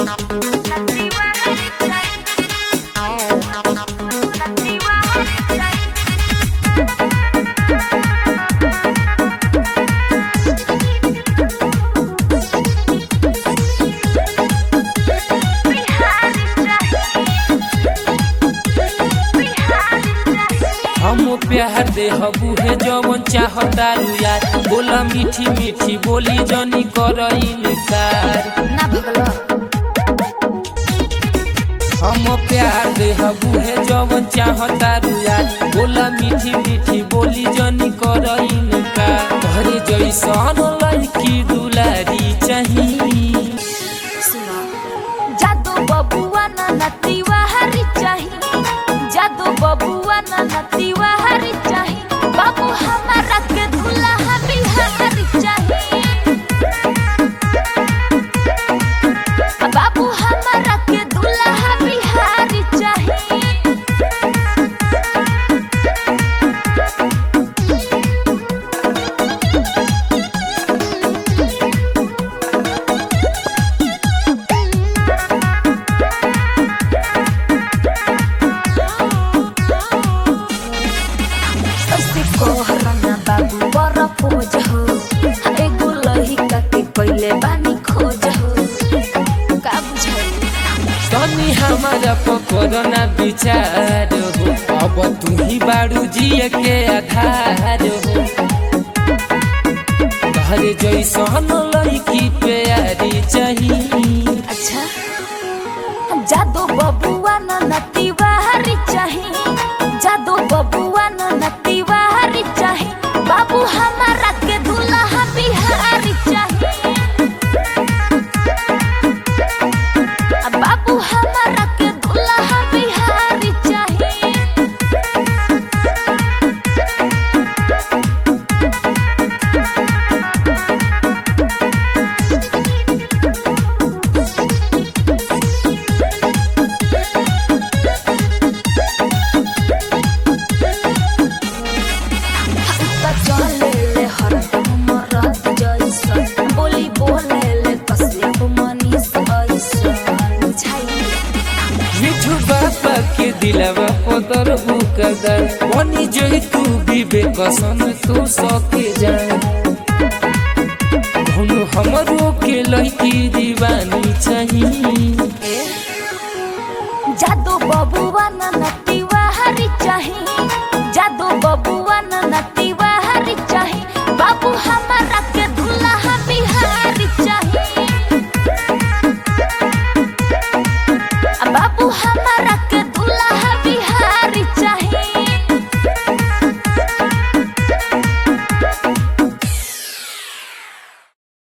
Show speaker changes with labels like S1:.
S1: हम प्यार दे हबू है जवन चाहतारू यार बोला मीठी मीठी बोली जनी कर इनकार
S2: ना भगलो
S1: हम प्यार दे हबू है जवन चाहतारू यार बोला मीठी मीठी बोली जनी कर इनकार घरे जैसन लड़की दुलारी चाहिए
S2: सुनो जादू बबुआ ना नतीवा हरी चाही जादू बबुआ ना नतीवा हरी चाही बाबू हमारा के दुल्हा बिहारी चाही बाबू हमारा के दुल्हा बिहारी चाही ऐसे कोहराना बाबू बड़ा पोज हो एगो लहिका के पहिले बानी खोज हो का बुझाई
S1: तनी हमारा पकड़ना विचार हो अब तू ही बारू जिए के आधार हो घरे जैसन लड़की प्यारी चाहिए
S2: अच्छा जादू बबुआ न नतीवा हरी चाही जादू बबुआ न नतीवा हरी चाही बाबू हमारा के दुल्हा बिहारी चाही बाबू हमारा के दुल्हा बिहारी चाही उता चले ले हरदम मरद जैसन बोली बोले ले कसियप मनीष ऐसन बुझाई
S1: मिठू बाबा के दिलवा पदर बुकदर बनी जोई तू विवेक सन तू सके जाए हुनु हमरो के लड़की दीवानी चाहिए
S2: जादू बबुआ न नतीवा हरी चाही जादू बबुआ न नतीवा हरी चाही बाबू हमारा के दुल्हा बिहारी चाही बाबू हमारा के